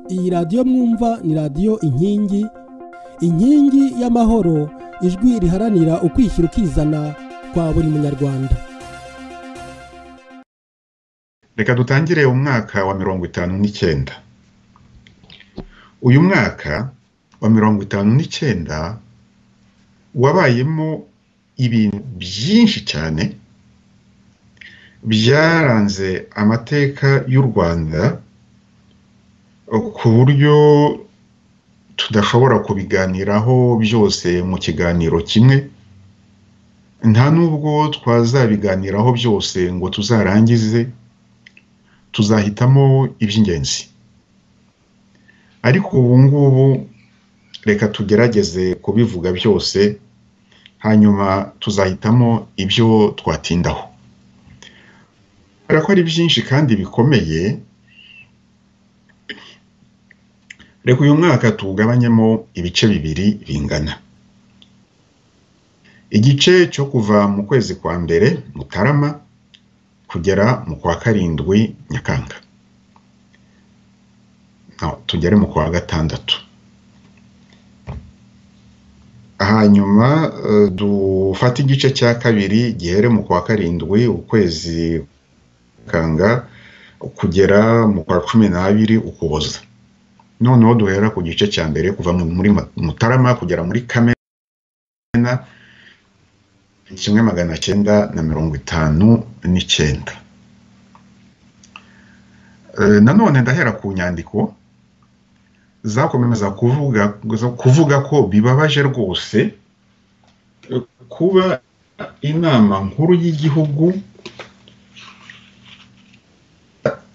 iyi radiyo mwumva ni radiyo inkingi inkingi y'amahoro ijwi riharanira ukwishyira ukizana kwa buri munyarwanda reka dutangire umwaka wa mirongo itanu n'icyenda uyu mwaka wa mirongo itanu n'icyenda wabayemo ibintu byinshi cyane byaranze amateka y'u rwanda ku buryo tudashobora kubiganiraho byose mu kiganiro kimwe nta n'ubwo twazabiganiraho byose ngo tuzarangize tuzahitamo iby'ingenzi ariko ubu ngubu reka tugerageze kubivuga byose hanyuma tuzahitamo ibyo twatindaho kubera ko ari byinshi kandi bikomeye reka uyu mwaka tuwugabanyemo ibice bibiri bingana igice cyo kuva mu kwezi kwa mbere mutarama kugera mu kwa karindwi nyakanga tugere mu kwa gatandatu hanyuma dufate igice cya kabiri gihere mu kwa karindwi ukwezi kanga kugera mu kwa cumi n'abiri ukuboza noneho duhera ku gice cya mbere kuva muri mutarama kugera muri kamena kimwe magana cyenda na mirongo itanu n'icyenda nanone ndahera ku nyandiko zakomeza kuvuga kuvuga ko bibabaje rwose kuba inama nkuru y'igihugu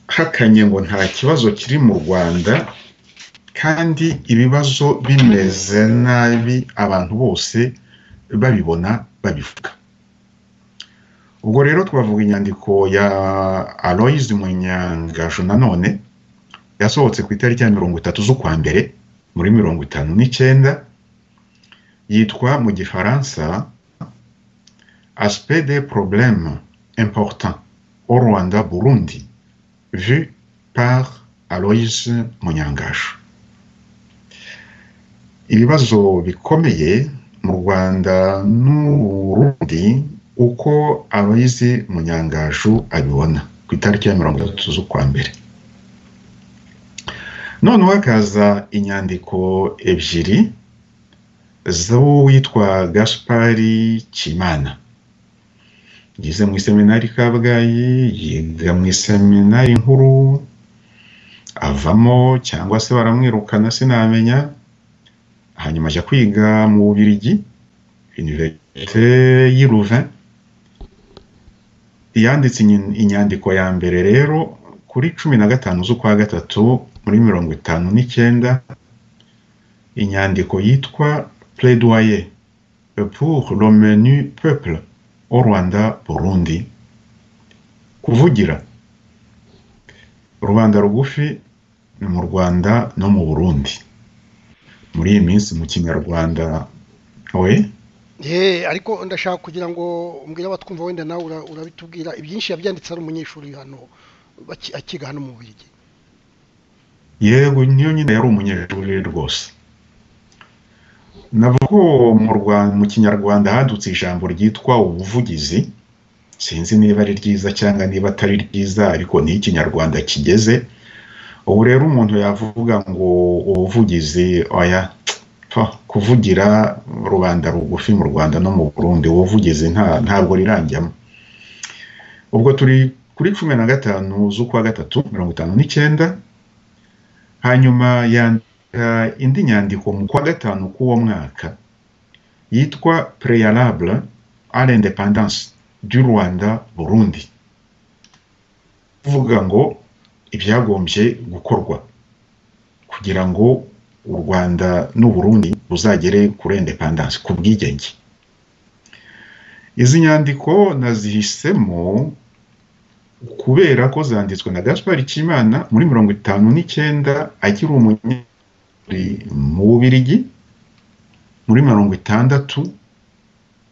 hakanye ngo nta kibazo kiri mu rwanda kandi ibibazo bimeze nabi abantu bose babibona babivuga ubwo rero twavuga inyandiko ya aloyizi munyangaju nanone yasohotse ku itariki ya mirongo itatu z'ukwa mbere muri mirongo itanu n'icyenda yitwa mu gifaransa aspe de probleme important au rwanda burundi vu par aloyizi munyangaju ibibazo bikomeye mu rwanda n'uburundi uko abayizi munyangaju abibona ku itariki ya mirongo itatu z'ukwa mbere noneho hakaza inyandiko ebyiri z'uwitwa gaspari kimana yize mu iseminari kabgayi yiga mu iseminari nkuru avamo cyangwa se baramwirukana sinamenya hanyuma ajya kwiga mu bubirigi iniverite y'iruve yanditse inyandiko ya mbere rero kuri cumi na gatanu z'ukwa gatatu muri mirongo itanu n'icyenda inyandiko yitwa pledoyer pour le menu peuple au rwanda burundi kuvugira rubanda rugufi ni mu rwanda no mu burundi muri iyi minsi mu kinyarwanda we ariko ndashaka kugira ngo umbwire abatwumva wenda nawe urabitubwira ibyinshi yabyanditse ari umunyeshuri hano akiga hano mu buryo yego niyo nyine yari umunyeshuri rwose navuga ko mu kinyarwanda hadutse ijambo ryitwa ubuvugizi sinzi niba ari ryiza cyangwa niba atari ryiza ariko niho ikinyarwanda kigeze ubu rero umuntu yavuga ngo ubuvugizi oya kuvugira rubanda rugufi mu rwanda no mu burundi ubuvugizi ntabwo riranjyamo ubwo turi kuri cumi na gatanu z'ukwa gatatu mirongo itanu n'icyenda hanyuma yandika indi nyandiko mu kwa gatanu k'uwo mwaka yitwa preyarabure ari indepandanse du rwanda burundi uvuga ngo ibyagombye gukorwa kugira ngo u rwanda n'uburundi buzagere kuri indepandanse ku bwigenge izi nyandiko nazihisemo kubera ko zanditswe na gaspari kimana muri mirongo itanu n'icyenda akiri umunyeshuri mu bubirigi muri mirongo itandatu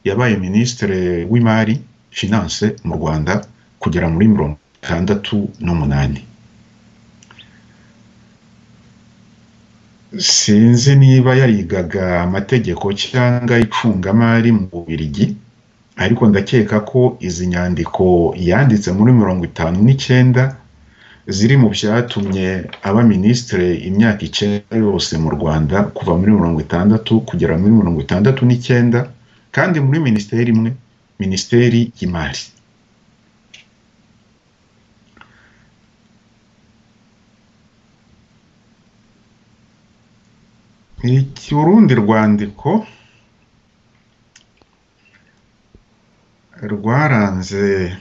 yabaye minisitiri w'imari finance mu rwanda kugera muri mirongo itandatu n'umunani sinzi niba yarigaga amategeko cyangwa icungamari mu bubirigi ariko ndakeka ko izi nyandiko yanditse muri mirongo itanu n'icyenda ziri mu byatumye aba minisitiri imyaka icyenda yose mu rwanda kuva muri mirongo itandatu kugera muri mirongo itandatu n'icyenda kandi muri minisiteri imwe minisiteri y'imari iki urundi rwandiko rwaranze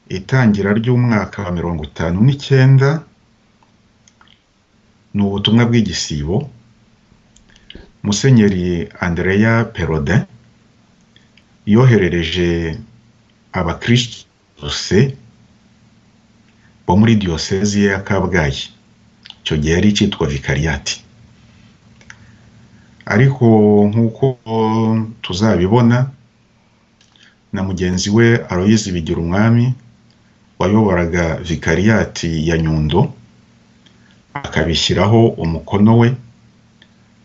itangira ry'umwaka wa mirongo itanu n'icyenda ni ubutumwa bw'igisibo musenyeri andrea perode yoherereje abakirisitu bose bo muri diyosezi ya kabgayi icyo gihe yari icyitwa vikariyati ariko nk'uko tuzabibona na mugenzi we aroyizi bigira umwami wayoboraga vikariyati ya nyundo akabishyiraho umukono we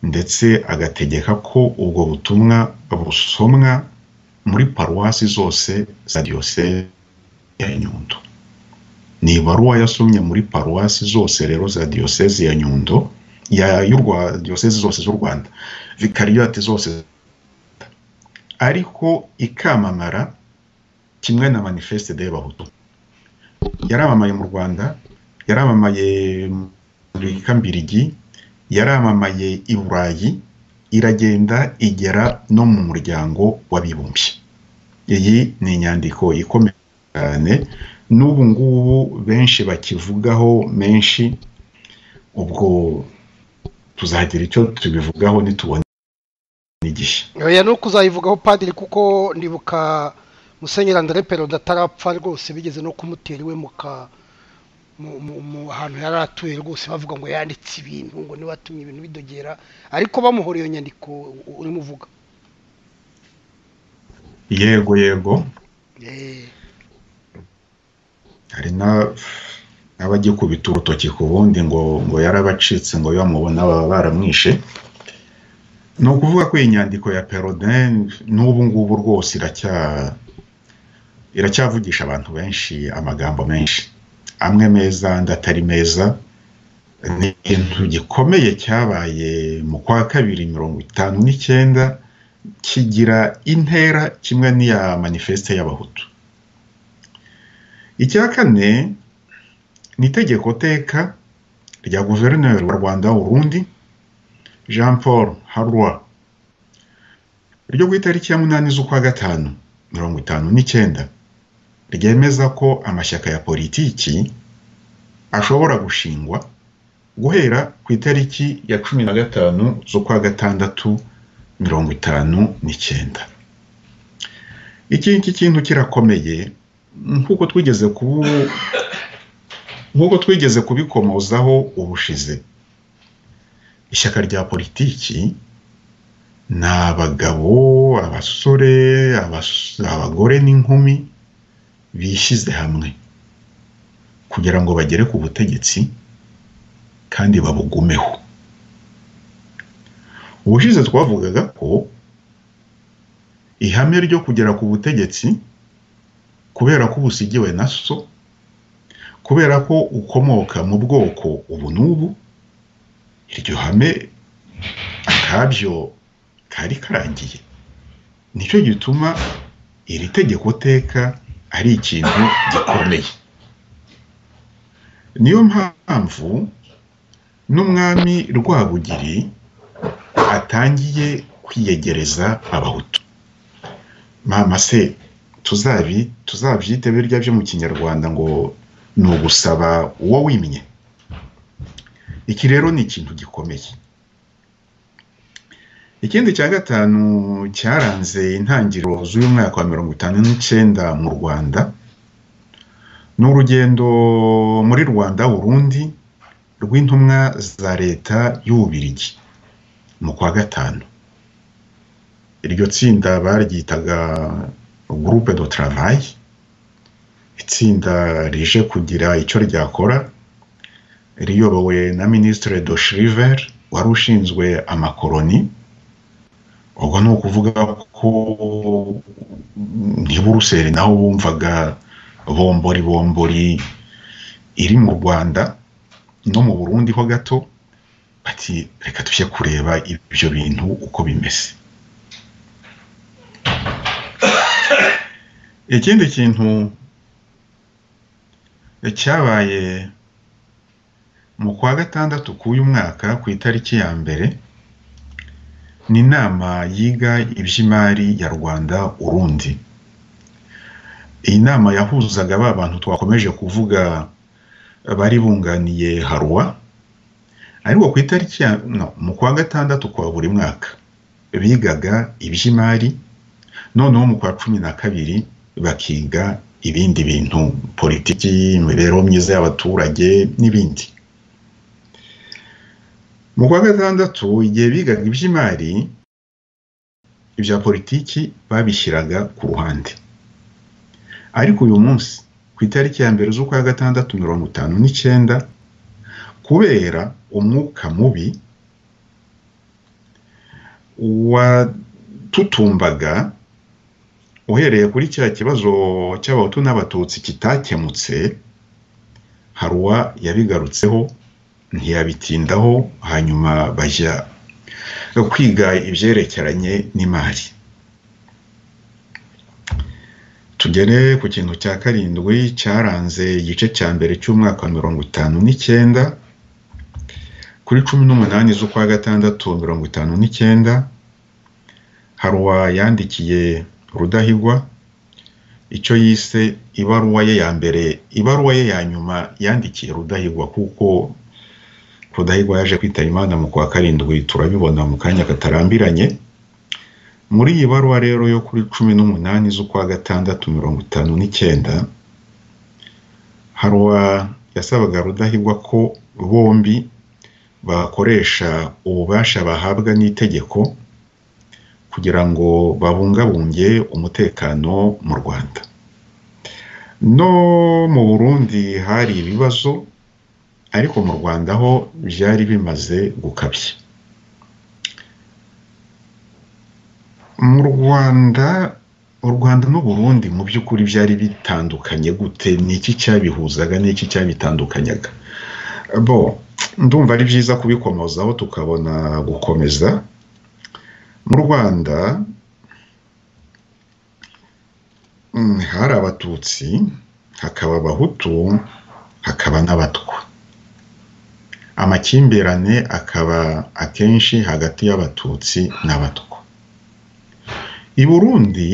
ndetse agategeka ko ubwo butumwa busomwa muri paruwasi zose za diyoseze ya nyundo ni ibaruwa yasomye muri paruwasi zose rero za diyoseze ya nyundo diyoseze zose z'u rwanda vikariyati zose ariko ikamamara kimwe na manifeste de bahutu yaramamaye mu rwanda yaramamaye muri kambirigi yaramamaye i burayi iragenda igera no mu muryango w'abibumbye iyi ni inyandiko ikomeye cyane n'ubu ngubu benshi bakivugaho menshi ubwo tuzagira icyo tubivugaho nitubona n'igihe oya ni ukuzayivugaho padiri kuko ndibuka musenyeri andare peroda atarapfa rwose bigeze no kumutera iwe mu hantu yari atuye rwose bavuga ngo yanditse ibintu ngo niba atumye ibintu bidogera ariko bamuhora iyo nyandiko urimo uvuga yego yego hari n'abagikubita urutoki ku bundi ngo ngo yarabacitse ngo bamubona baba baramwishe ni ukuvuga ko iyi nyandiko ya perodin n'ubu ngubu rwose iracyavugisha abantu benshi amagambo menshi amwe meza andi atari meza ni ikintu gikomeye cyabaye mu kwa kabiri mirongo itanu n'icyenda kigira intera kimwe n'iya manifeste y'abahutu icya kane ni itegeko teka rya guverineri wa rwanda w'urundi jean paul harwa ryo ku itariki ya munani z'ukwa gatanu mirongo itanu n'icyenda ryemeza ko amashyaka ya politiki ashobora gushingwa guhera ku itariki ya cumi na gatanu z'ukwa gatandatu mirongo itanu n'icyenda iki ngiki kintu kirakomeye nk'uko twigeze kubu nk'uko twigeze kubikomozaho ubushize ishyaka rya politiki ni abagabo abasore abagore n'inkumi bishyize hamwe kugira ngo bagere ku butegetsi kandi babugumeho ubushize twavugaga ko ihame ryo kugera ku butegetsi kubera ko ubusigiwe na so kubera ko ukomoka mu bwoko ubu n'ubu iryo hame akabyo kari karangiye nicyo gituma iri tegeko teka ari ikintu gikomeye niyo mpamvu n'umwami rwabugiri atangiye kwiyegereza abahutu mama se tuzabi tuzabyite birya byo mu kinyarwanda ngo ni ugusaba uwo wimye iki rero ni ikintu gikomeye ikindi cya gatanu cyaranze intangiriro z'uyu mwaka wa mirongo itanu n'icyenda mu rwanda ni urugendo muri rwanda urundi rw'intumwa za leta y'ububirigi mu kwa gatanu iryo tsinda baryitaga gurupe do travayi itsinda rije kugira icyo ryakora riyobowe na minisitire do shiriver wari ushinzwe amakoroni ubwo ni ukuvuga ko ntiburuseli naho bumvaga bombori bombori iri mu rwanda no mu burundi ho gato bati reka tujye kureba ibyo bintu uko bimeze ikindi kintu cyabaye mu kwa gatandatu k'uyu mwaka ku itariki ya mbere ni inama yiga iby'imari ya rwanda urundi iyi nama yahuzaga ba bantu twakomeje kuvuga bari bunganiye haruwa ariko ku itariki ya no mu kwa gatandatu kwa buri mwaka bigaga iby'imari noneho mu kwa cumi na kabiri bakiga ibindi bintu politiki imibereho myiza y'abaturage n'ibindi mu kwa gatandatu igihe bigaga iby'imari ibya politiki babishyiraga ku ruhande ariko uyu munsi ku itariki ya mbere z'ukwa gatandatu mirongo itanu n'icyenda kubera umwuka mubi watutumbaga uhereye kuri cya kibazo cy'abahutu n'abatutsi kitakemutse haruwa yabigarutseho ntiyabitindaho hanyuma bajya kwiga ibyerekeranye n'imari tugere ku kintu cya karindwi cyaranze igice cya mbere cy'umwaka wa mirongo itanu n'icyenda kuri cumi n'umunani z'ukwa gatandatu mirongo itanu n'icyenda haruwa yandikiye rudahigwa icyo yise ibaruwa ye ya mbere ibaruwa ye ya nyuma yandikiye rudahigwa kuko rudahigwa yaje kwitaba imana mu kwa karindwi turabibona mu kanya katarambiranye muri iyi baruwa rero yo kuri cumi n'umunani z'ukwa gatandatu mirongo itanu n'icyenda haruwa yasabaga rudahigwa ko bombi bakoresha ububasha bahabwa n'itegeko kugira ngo babungabunge umutekano mu rwanda no mu burundi hari ibibazo ariko mu rwanda ho byari bimaze gukabya mu rwanda u rwanda n'uburundi mu by'ukuri byari bitandukanye gute n'iki cyabihuzaga n'iki cyabitandukanyaga bo ndumva ari byiza kubikomozaho tukabona gukomeza mu rwanda hari abatutsi hakaba abahutu hakaba n'abatwa amakimbirane akaba akenshi hagati y'abatutsi n'abatwa i burundi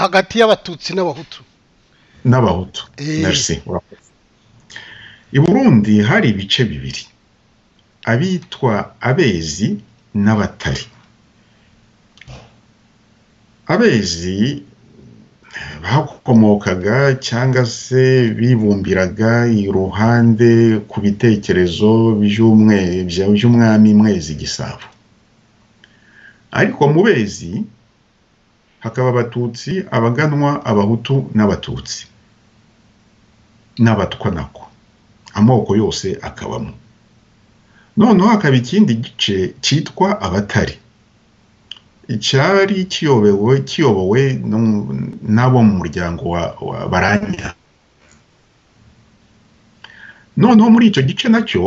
hagati y'abatutsi n'abahutu n'abahutu merci i burundi hari ibice bibiri abitwa abezi n'abatari abezi bakomokaga cyangwa se bibumbiraga iruhande ku bitekerezo by'umwami mwezi gisabo ariko mu bezi hakaba abatutsi abaganwa abahutu n'abatutsi n'abatwa nako amoko yose akabamo noneho hakaba ikindi gice cyitwa abatari cyari kiyobowe kiyobowe n'abo mu muryango wa baranya noneho muri icyo gice nacyo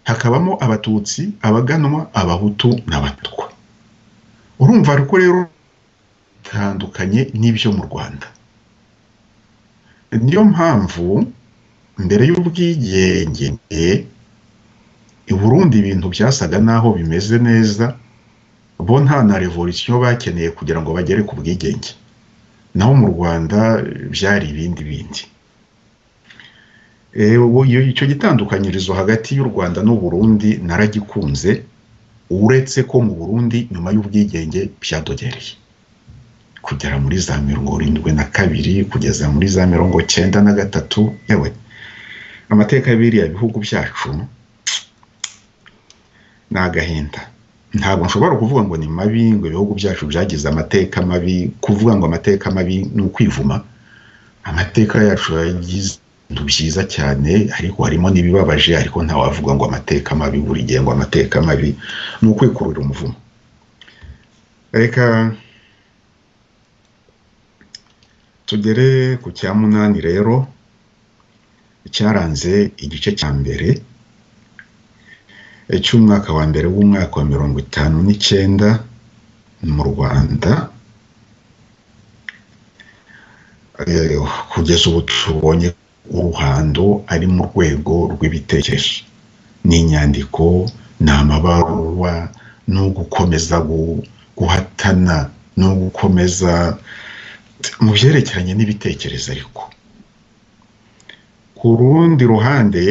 hakabamo abatutsi abaganwa abahutu n'abatwa urumva ko rero bitandukanye n'ibyo mu rwanda niyo mpamvu mbere y'ubwigenge i burundi ibintu byasaga naho bimeze neza bo nta na revolisiyo bakeneye kugira ngo bagere ku bwigenge naho mu rwanda byari ibindi bindi icyo gitandukanyirizo hagati y'u rwanda n'uburundi naragikunze uretse ko mu burundi nyuma y'ubwigenge byadogereye kugera muri za mirongo irindwi na kabiri kugeza muri za mirongo cyenda na gatatu yewe amateka biriya bihugu byacu ni agahinda ntabwo nshobora kuvuga ngo ni mabi ngo ibihugu byacu byagize amateka mabi kuvuga ngo amateka mabi ni ukwivuma amateka yacu yagize bintu byiza cyane ariko harimo n'ibibabaje ariko ntawavuga ngo amateka mabi buri gihe ngo amateka mabi ni ukwikurura umuvumo reka tugere ku cya munani rero cyaranze igice cya mbere cy'umwaka wa mbere w'umwaka wa mirongo itanu n'icyenda mu rwanda kugeza ubu tubonye uruhando ari mu rwego rw'ibitekerezo ni inyandiko ni amabaruwa ni ugukomeza guhatana ni ugukomeza mu byerekeranye n'ibitekerezo ariko ku rundi ruhande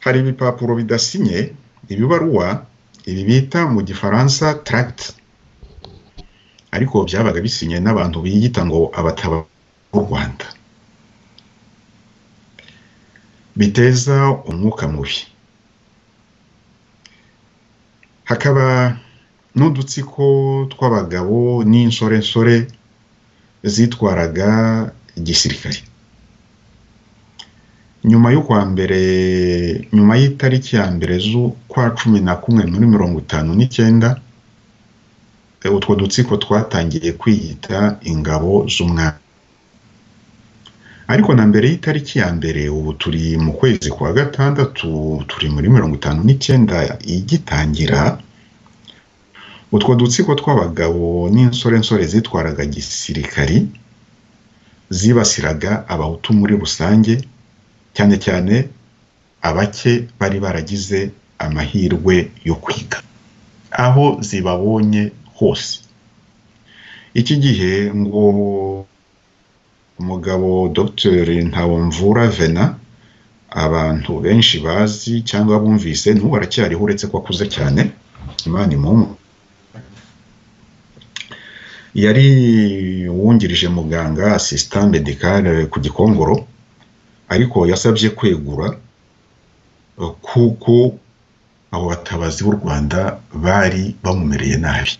hari ibipapuro bidasinye ibibaruwa ibi bita mu gifaransa taragiti ariko byabaga bisinye n'abantu biyita ngo abataba u rwanda biteza umwuka mubi hakaba n'udutsiko tw'abagabo n'insorensore zitwaraga igisirikare nyuma y'ukwa mbere nyuma y'itariki ya mbere z'ukwa cumi na kumwe muri mirongo itanu n'icyenda utwo dutsiko twatangiye kwiyita ingabo z'umwami ariko na mbere y'itariki ya mbere ubu turi mu kwezi kwa gatandatu turi muri mirongo itanu n'icyenda igitangira utwo dutsiko tw'abagabo n'insorensore zitwaraga gisirikari zibasiraga abahutu muri rusange cyane cyane abake bari baragize amahirwe yo kwiga aho zibabonye hose iki gihe ngo umugabo Dr Ntawomvura vena abantu benshi bazi cyangwa bumvise n'ubu aracyariho uretse ko akuze cyane imana imumu yari uwungirije muganga asisitani medikare ku gikongoro ariko yasabye kwegura kuko abo batabazi b'u rwanda bari bamumereye nabi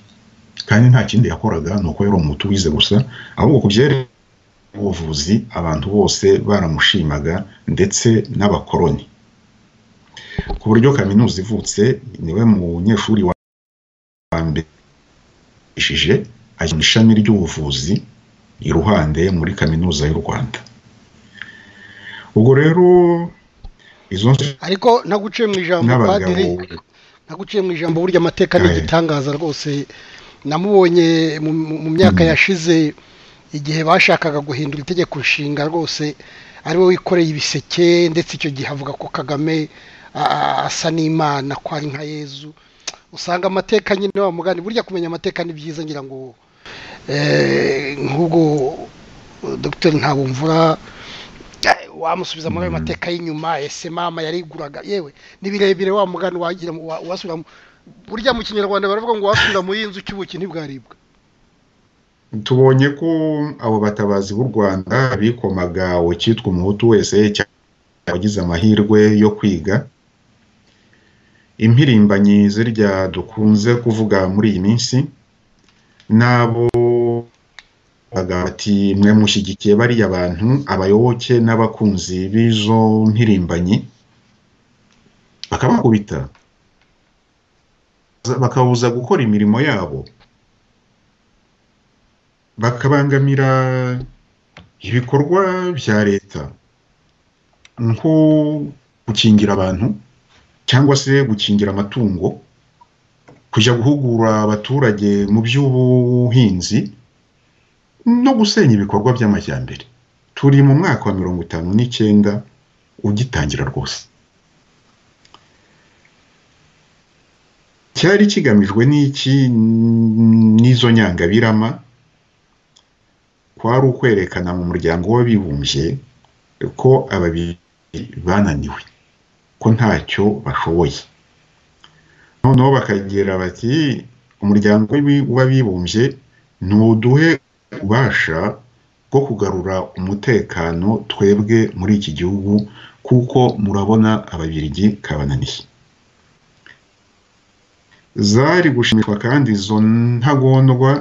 kandi nta kindi yakoraga ni uko yari umutu wize gusa ahubwo ku byerekeye ubuvuzi abantu bose baramushimaga ndetse n'abakoroni ku buryo kaminuza ivutse niwe munyeshuri wa mbere ishije ajya mu ishami ry'ubuvuzi iruhande muri kaminuza y'u rwanda ubwo rero izo ariko naguciye mu ijambo padiri naguciye mu ijambo burya amateka ni igitangaza rwose namubonye mu myaka yashize igihe bashakaga guhindura itegeko nshinga rwose ari we wikoreye ibiseke ndetse icyo gihe avuga ko kagame asa n'imana ko ari nka yezu usanga amateka nyine wa mugani burya kumenya amateka ni byiza ngira ngo nk'ubwo dogiteri ntabumvura wamusubiza muri ayo mateka y'inyuma ese mama yariguraga yewe ni birebire wa mugani wagira wasubira burya mu kinyarwanda baravuga ngo wasubira mu y'inzu cy'ubuki ntibwaribwa tubonye ko abo batabazi b'u rwanda bikomaga ucyitwa umuhutu wese wagize amahirwe yo kwiga impirimbanyi zirya dukunze kuvuga muri iyi minsi n'abo bati mwe mushyigikiye bariya bantu abayoboke n'abakunzi b'izo mpirimbanyi bakabakubita bakabuza gukora imirimo yabo bakabangamira ibikorwa bya leta nko gukingira abantu cyangwa se gukingira amatungo kujya guhugura abaturage mu by'ubuhinzi no gusenya ibikorwa by'amajyambere turi mu mwaka wa mirongo itanu n'icyenda ugitangira rwose cyari kigamijwe n'iki n'izo nyangabirama kwari ukwerekana mu muryango w'abibumbye ko ababiri bananiwe ko ntacyo bashoboye noneho bakagira bati umuryango w'abibumbye ntuduhe ububasha bwo kugarura umutekano twebwe muri iki gihugu kuko murabona ababirigi kabananiye zari gushimishwa kandi izo ntagondwa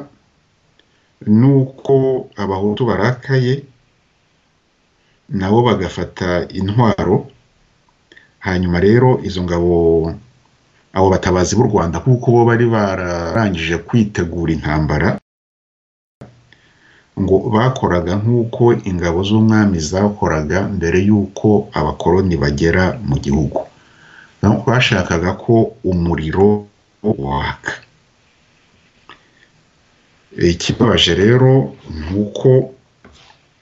nuko abahutu barakaye nabo bagafata intwaro hanyuma rero izo ngabo abo batabazi b'u rwanda kuko bo bari bararangije kwitegura intambara ngo bakoraga nk'uko ingabo z'umwami zakoraga mbere y'uko abakoloni bagera mu gihugu bashakaga ko umuriro waka ikibabaje rero ni uko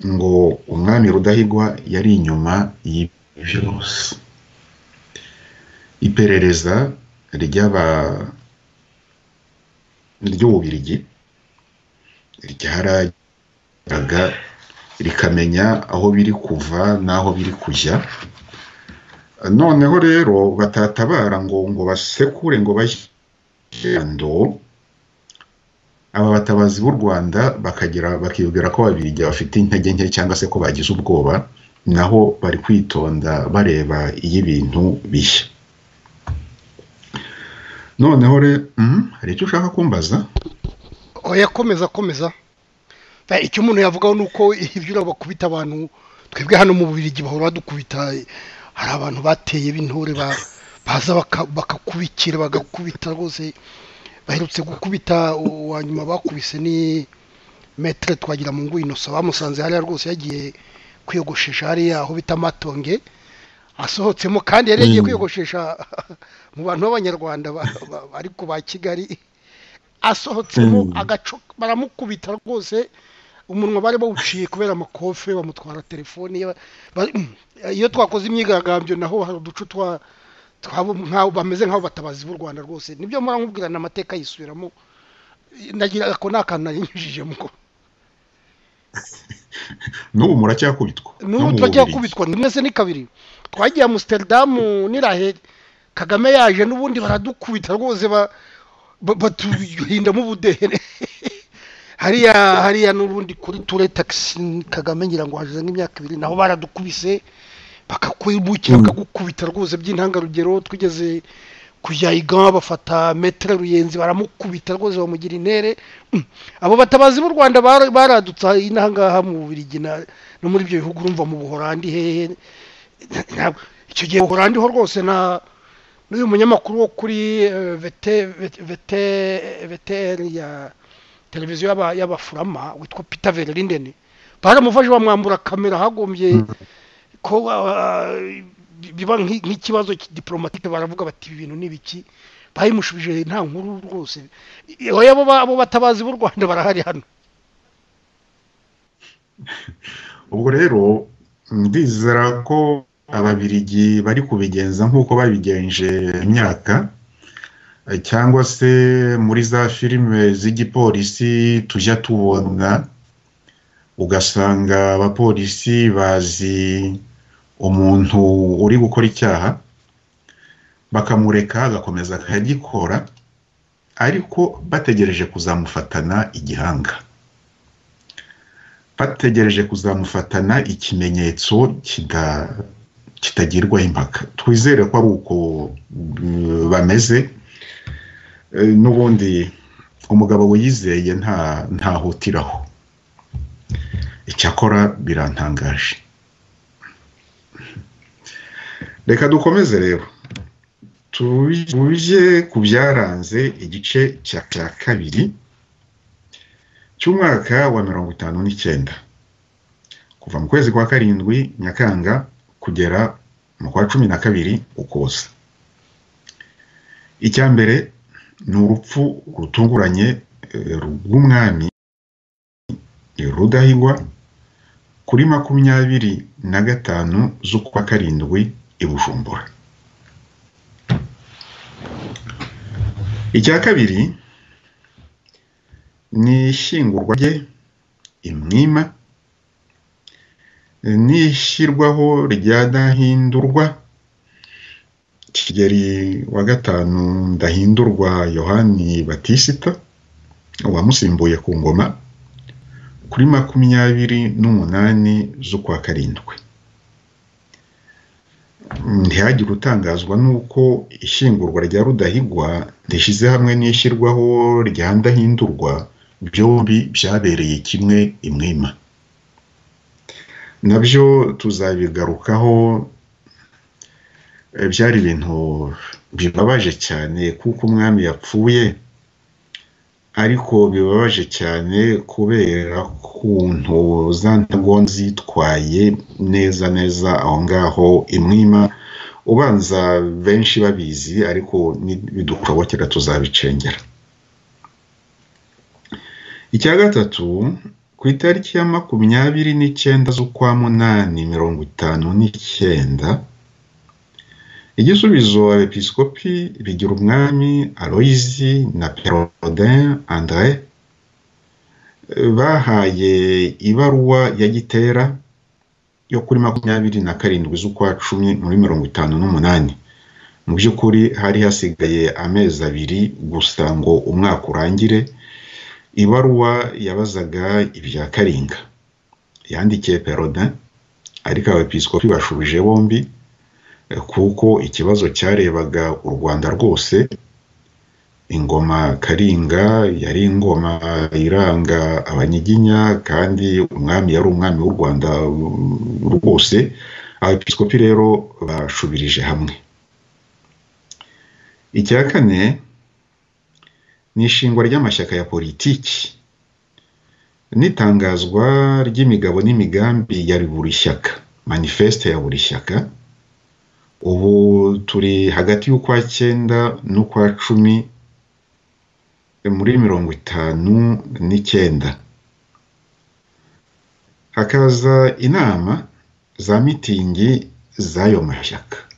ngo umwami rudahigwa yari inyuma y'ibyose iperereza ry'aba ry'ububirigi ryaraga rikamenya aho biri kuva n'aho biri kujya noneho rero batatabara ngo ngo basekure ngo bashyirando aba batabazi b'u rwanda bakagira bakibwira ko babirigi bafite intege nke cyangwa se ko bagize ubwoba naho bari kwitonda bareba iyo ibintu bishya noneho rero hari icyo ushaka kumbaza oya komeza komeza Ba- icyo umuntu yavugaho ni uko ibyura bakubita abantu twebwe hano mu bubirigi bahora badukubita hari abantu bateye b'intore ba- baza baka- bakakubikira bagakubita rwose baherutse gukubita uwa nyuma bakubise ni metere twagira mu inosa bamusanze hariya rwose yagiye kwiyogoshesha hariya aho bita matonge asohotsemo kandi yari yagiye kwiyogoshesha mu bantu b'abanyarwanda ba- ba- ariko ba kigali asohotsemo Mm. agaco baramukubita rwose umunwa bari bawuciye kubera amakofe bamutwara telefone ye, ba- iyo twakoze imyigaragambyo naho hari uducu twa twabo nk'aho bameze nk'aho batabazi b'u rwanda rwose nibyo muramubwirana amateka yisubiramo nagira ako ni akantu narinyujijemo n'ubu muracyakubitwa no n'ubu mu turajya Bubiligi. kubitwa ni mwese ni kabiri twagiye amusiteridamu n'irahe kagame yaje n'ubundi baradukubita rwose ba- ba- batuhindamo ubudehe hariya hariya n'ubundi kuri ture tagisi kagame ngira ngo hashize nk'imyaka ibiri naho baradukubise bakakwibukira Mm. bakagukubita rwose by'intangarugero twigeze kujya igama bafata metere ruyenzi baramukubita rwose bamugira intere Mm. abo batabazi b'u rwanda bara- baradutse inahangaha mu Bubiligi na- no muri ibyo bihugu urumva mu buhorandi hehe Ntabwo- icyo gihe buhorandi ho rwose na n'uyu munyamakuru wo kuri eh, vete vete- vete VTR ya televiziyo y'aba- y'abafurama witwa peter verlindeni baramufashe bamwambura kamera hagombye ko ah, biba nk'i- nk'ikibazo ki- diplomatike baravuga bati ibi bintu ni ibiki bayimushubije nta nkuru rwose oya abo ba- abo batabazi b'u rwanda barahari hano ubwo rero ndizera ko ababirigi bari kubigenza nk'uko babigenje imyaka eh, cyangwa se muri za filime z'igipolisi tujya tubona ugasanga abapolisi bazi umuntu uri gukora icyaha bakamureka agakomeza akagikora ariko bategereje kuzamufatana igihanga bategereje kuzamufatana ikimenyetso kita- kitagirwaho impaka twizere ko ari uko mm, bameze E, n'ubundi umugabo wiyizeye nta ntahutiraho icyakora birantangaje reka dukomeze rero tuje ku byaranze igice cya cya kabiri cy'umwaka wa mirongo itanu n'icyenda kuva mu kwezi kwa karindwi nyakanga kugera mu kwa cumi na kabiri ukuboza icya mbere ni urupfu rutunguranye eh, rw'umwami rudahigwa kuri makumyabiri na gatanu z'ukwa karindwi i bujumbura icya kabiri n'ishyingurwa rye imwima n'ishyirwaho rya ndahindurwa kigeri wa gatanu ndahindurwa yohani batisita wamusimbuye ku ngoma kuri makumyabiri n'umunani z'ukwa karindwi ntihagire utangazwa n'uko ishyingurwa rya rudahigwa rishyize hamwe n'ishyirwaho rya ndahindurwa byombi byabereye kimwe imwima nabyo tuzabigarukaho Eh, byari ibintu bibabaje cyane kuko umwami yapfuye ariko bibabaje cyane kubera kuntu za ntago zitwaye neza neza aho ngaho imwima ubanza benshi babizi ariko nibidukobokera tuzabicengera icya gatatu ku itariki ya makumyabiri n'icyenda z'ukwa munani mirongo itanu n'icyenda igisubizo abepiskopi bigira umwami aloyizi na perodin andre bahaye ibaruwa ya gitera yo kuri makumyabiri na karindwi z'ukwa cumi muri mirongo itanu n'umunani mu by'ukuri hari hasigaye amezi abiri gusa ngo umwaka urangire ibaruwa yabazaga ibya karinga yandikiye perodin ariko abepiskopi bashubije bombi kuko ikibazo cyarebaga u rwanda rwose ingoma karinga yari ingoma iranga abanyiginya kandi umwami yari umwami w'u rwanda rwose abepiskopi rero bashubirije hamwe icya kane ni ishingwa ry'amashyaka ya politiki n'itangazwa ry'imigabo n'imigambi ya buri shyaka manifeste ya buri shyaka ubu turi hagati y'ukwa cyenda n'ukwa cumi muri mirongo itanu n'icyenda hakaza inama za mitingi z'ayo mashyaka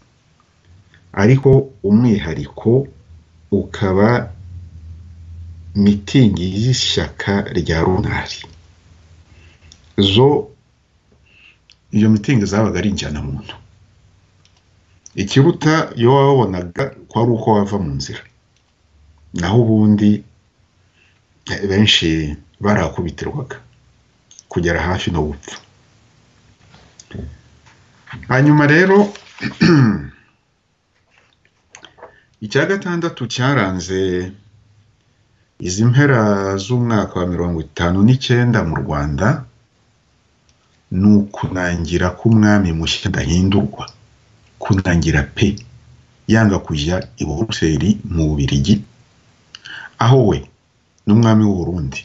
ariko umwihariko ukaba mitingi y'ishyaka rya runari zo iyo mitingi zabaga ari injyanamuntu ikiruta iyo wabonaga ko ari uko wava mu nzira naho ubundi benshi barakubitirwaga kugera hafi no gupfa hanyuma rero icya gatandatu cyaranze izi mpera z'umwaka wa mirongo itanu n'icyenda mu rwanda ni ukunangira k'umwami mushya ndahindurwa kunangira pe yanga kujya i buruseli mu bubirigi aho we n'umwami w'uburundi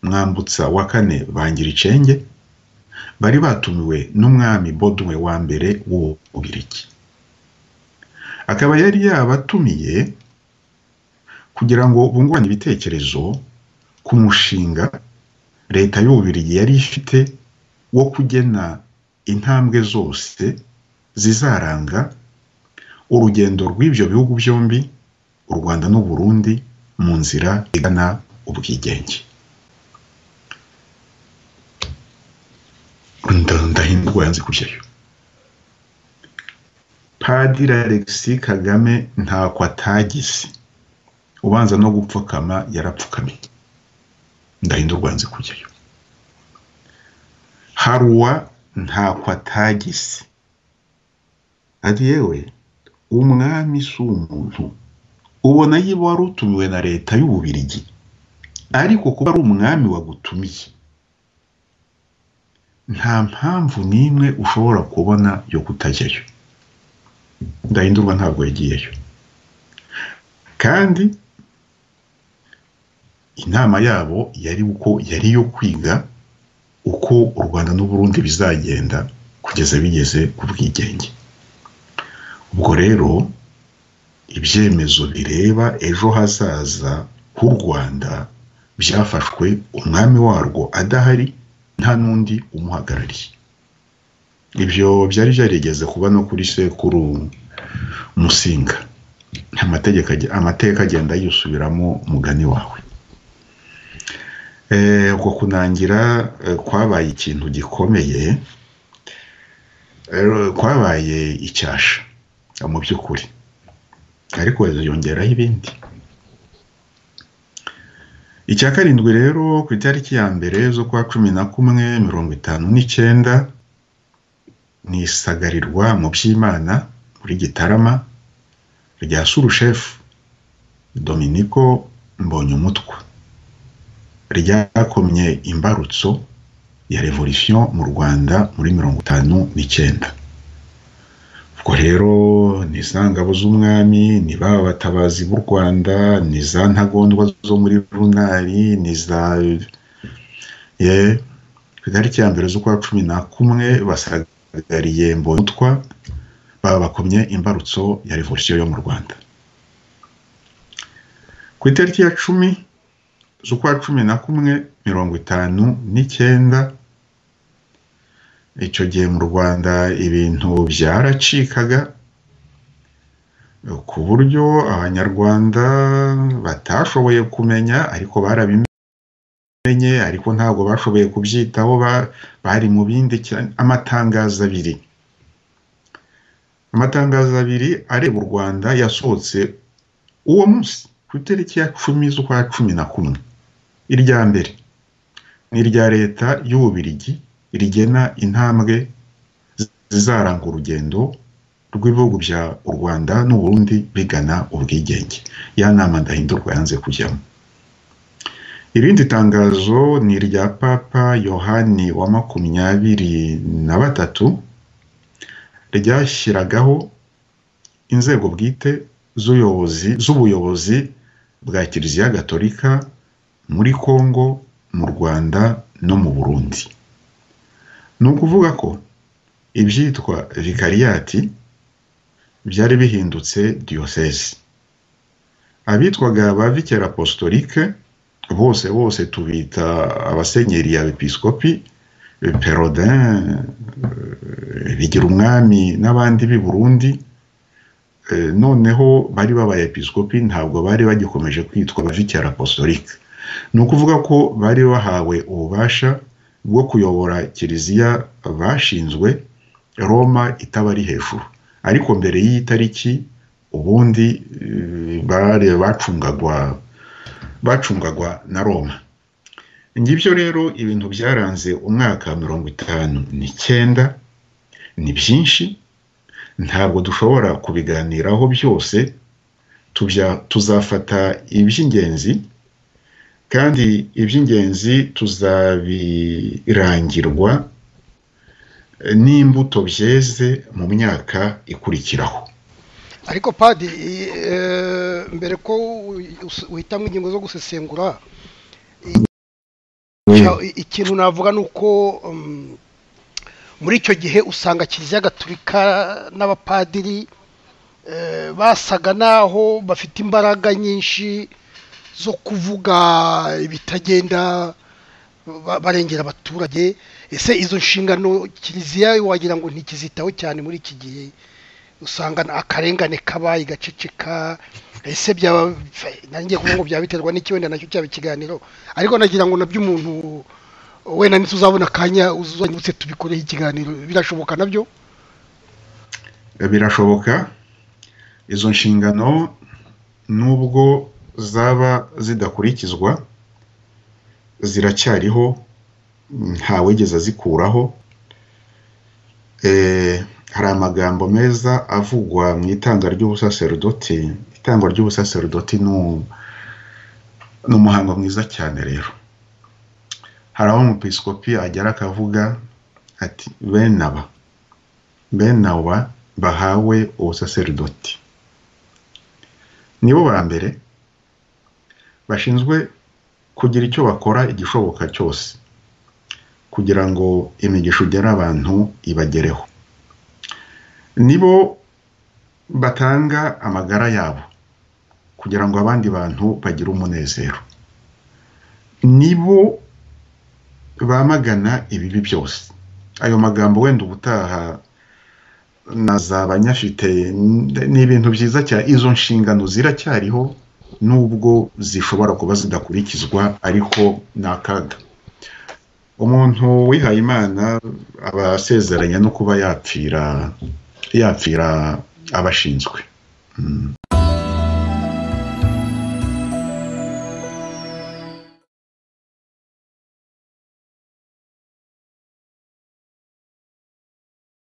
mwambutsa wa kane bangira icenge bari batumiwe n'umwami boduwe wa mbere w'ububirigi akaba yari yabatumiye kugira ngo bungurane ibitekerezo ku mushinga leta y'ububirigi yari ifite wo kugena intambwe zose zizaranga urugendo rw'ibyo bihugu byombi u rwanda n'u Burundi mu nzira igana ubwigenge ndahindurwa yanze kujyayo padiri alexi kagame ntako atagize ubanza no gupfukama yarapfukamiye ndahindurwa yanze kujyayo haruwa ntako atagize ati yewe umwami si umuntu ubona yiba wari utumiwe na leta y'ububirigi ariko kuba ari umwami wagutumiye nta mpamvu n'imwe ushobora kubona yo kutajyayo ndahindurwa ntabwo yagiyeyo kandi inama yabo yari uko yari yo kwiga uko u rwanda n'uburundi bizagenda kugeza bigeze ku bwigenge ubwo rero ibyemezo bireba ejo hazaza h'u rwanda byafashwe umwami warwo adahari nta n'undi umuhagarariye ibyo byari byarigeze kuba no kuri sekuru musinga amateka agenda yisubiramo mugani wawe ubwo kunangira kwabaye ikintu gikomeye kwabaye icyasha mu by'ukuri ariko yongeraho ibindi icya karindwi rero ku itariki ya mbere z'ukwa cumi na kumwe mirongo itanu n'icyenda ni isagarirwa mu by'imana muri gitarama rya surushefu dominiko mbonyumutwa ryakomye imbarutso ya revolisiyo mu rwanda muri mirongo itanu n'icyenda ubwo rero ni za ngabo z'umwami ni ba batabazi b'u rwanda ni za ntagondwa zo muri runari ni za ku itariki ya mbere z'ukwa cumi na kumwe basagariye mbonutwa babakomye imbarutso ya revolisiyo yo mu rwanda ku itariki ya cumi z'ukwa cumi na kumwe mirongo itanu n'icyenda icyo gihe mu rwanda ibintu byaracikaga ku buryo abanyarwanda batashoboye kumenya ariko barabimenye ariko ntabwo bashoboye kubyitaho bari mu bindi amatangazo abiri amatangazo abiri areba u rwanda yasohotse uwo munsi ku itariki ya cumi z'ukwa cumi na kumwe irya mbere ni irya leta y'ububirigi rigena intambwe zizaranga urugendo rw'ibihugu bya u rwanda n'uburundi bigana ubwigenge ya nama ndahindurwa yanze kujyamo irindi tangazo ni irya papa yohani wa makumyabiri na batatu ryashyiragaho inzego bwite z'ubuyobozi bwa kiliziya gatolika muri congo mu rwanda no mu burundi ni ukuvuga ko ibyitwa vikariyati byari bihindutse diyoseze abitwaga ba vikera apostolike bose bose tubita abasenyeri ya episikopi perodin bigira umwami n'abandi b'i burundi noneho bari babaye episikopi ntabwo bari bagikomeje kwitwa ba vikera apostolike ni ukuvuga ko bari bahawe ububasha bwo kuyobora kiliziya bashinzwe roma itaba ari hejuru ariko mbere y'iyi tariki ubundi bacungagwa bacungagwa na roma ngibyo rero ibintu byaranze umwaka mirongo itanu n'icyenda ni byinshi ntabwo dushobora kubiganiraho byose tuzafata iby'ingenzi kandi iby'ingenzi tuzabirangirwa n'imbuto byeze mu myaka ikurikiraho ariko padi mbere ko uhitamo ingingo zo gusesengura ikintu navuga ni uko muri icyo gihe usanga kiliziya gaturika n'abapadiri basaga naho bafite imbaraga nyinshi zo kuvuga ibitagenda barengera abaturage ese izo nshingano kiliziya wagira ngo ntikizitaho cyane muri iki gihe usanga akarengane kabaye gaceceka ese byaba nanjye kuvuga ngo byaba biterwa n'iki wenda nacyo cyaba ikiganiro ariko nagira ngo nabyo umuntu wenda nitwe uzabona akanya uzanyutse tubikoreho ikiganiro birashoboka nabyo birashoboka izo nshingano nubwo zaba zidakurikizwa ziracyariho ntawigeze azikuraho hari amagambo meza avugwa mu itanga ry'ubusaserdoti itangwa ry'ubusaserdoti ni umuhango mwiza cyane rero hari aho umupisikopi agera akavuga ati bene aba bene aba bahawe ubusaserdoti nibo ba mbere bashinzwe kugira icyo bakora igishoboka cyose kugira ngo imigisha ugere abantu ibagereho nibo batanga amagara yabo kugira ngo abandi bantu bagire umunezero nibo bamagana ibibi byose ayo magambo wenda ubutaha na za banyafite ni ibintu byiza cyane izo nshingano ziracyariho nubwo zishobora kuba zidakurikizwa ariko ni akaga umuntu wihaye imana aba asezeranya no kuba yapfira yapfira abashinzwe